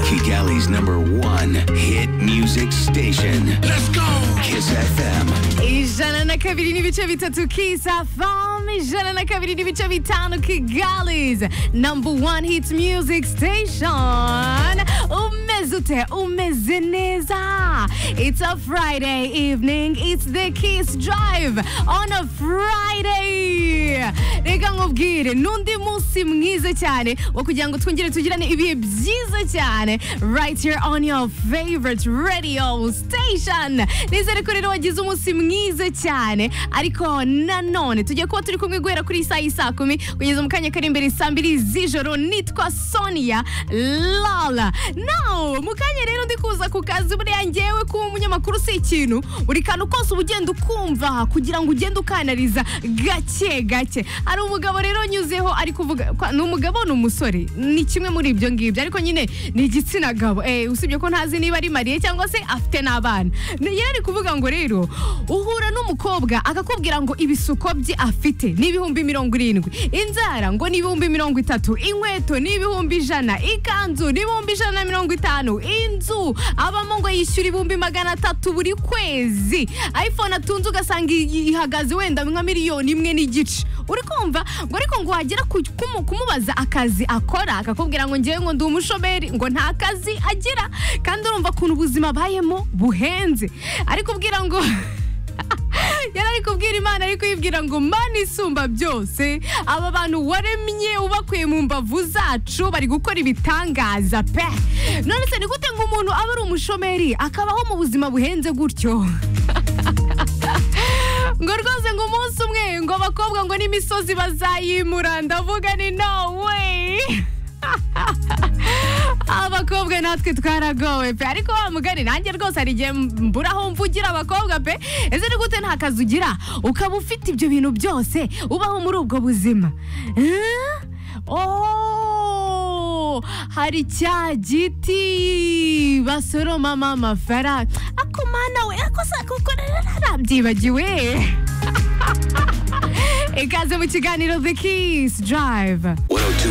Kigali's number one hit music station. Let's go! Kiss FM. Ijana na kabiri n'ibice bitatu Kiss FM ijana na kabiri n'ibice bitanu Kigali's number one hit music station umeze ute umeze neza it's a Friday evening it's the Kiss Drive on a Friday reka nkubwire n'undi munsi mwiza cyane wo kugira ngo twongere tugirane ibihe byiza cyane right here on your favorite radio station nizere ko rero wagize umunsi mwiza cyane ariko nanone tujya kuba turi kumwe guhera kuri saa y'i saa kumi kugeza mu kanya kari imbere saa mbiri z'ijoro nitwa sonia lala nawe mu kanya rero ndi kuza ku kazi buriya ngewe kuba umunyamakuru si ikintu buri kantu kose uba ugenda ukumva kugira ngo ugende ukanariza gake gake hari umugabo rero nyuzeho ari kuvuga kwa- ni umugabo ni umusore ni kimwe muri ibyo ngibyo ariko nyine ni igitsina gabo Eh, usibye ko ntazi niba ari mariye cyangwa se afite n'abana Ni- yari ari kuvuga ngo rero uhura n'umukobwa akakubwira ngo ibisuko bye afite ni ibihumbi mirongo irindwi inzara ngo ni ibihumbi mirongo itatu inkweto ni ibihumbi ijana ikanzu ni ibihumbi ijana na mirongo itanu inzu abamo ngo yishyura ibihumbi magana atatu buri kwezi iphone atunze ugasanga i- ihagaze wenda nka miliyoni imwe n'igice uri kumva ngo ariko ngo wagera ku- kumu- kumubaza akazi akora akakubwira ngo ngewe ngo ndi umushomeri ngo nta kazi agira kandi urumva ukuntu ubuzima abayemo buhenze ariko ubwira ngo yari ari kubwira imana ariko yibwira ngo mana isumba byose aba bantu waremye ubakuye mu mbavu zacu bari gukora ibitangaza pe none se ni gute ngo umuntu aba ari umushomeri akabaho mu buzima buhenze gutyo ngo rwose ngo umunsi umwe ngo abakobwa ngo n'imisozi bazayimura ndavuga ni no way abakobwa natwe twaragowe pe ariko wa mugani nanjye rwose hari igihe mburaho mvugira abakobwa pe ese ni gute nta kazi ugira ukaba ufite ibyo bintu byose ubaho muri ubwo buzima Eh? Oh, hari cya giti basoromamo amafaranga ako mana we ako sakukorera byibagiwe ikaze mu kiganiro the keys drive 102.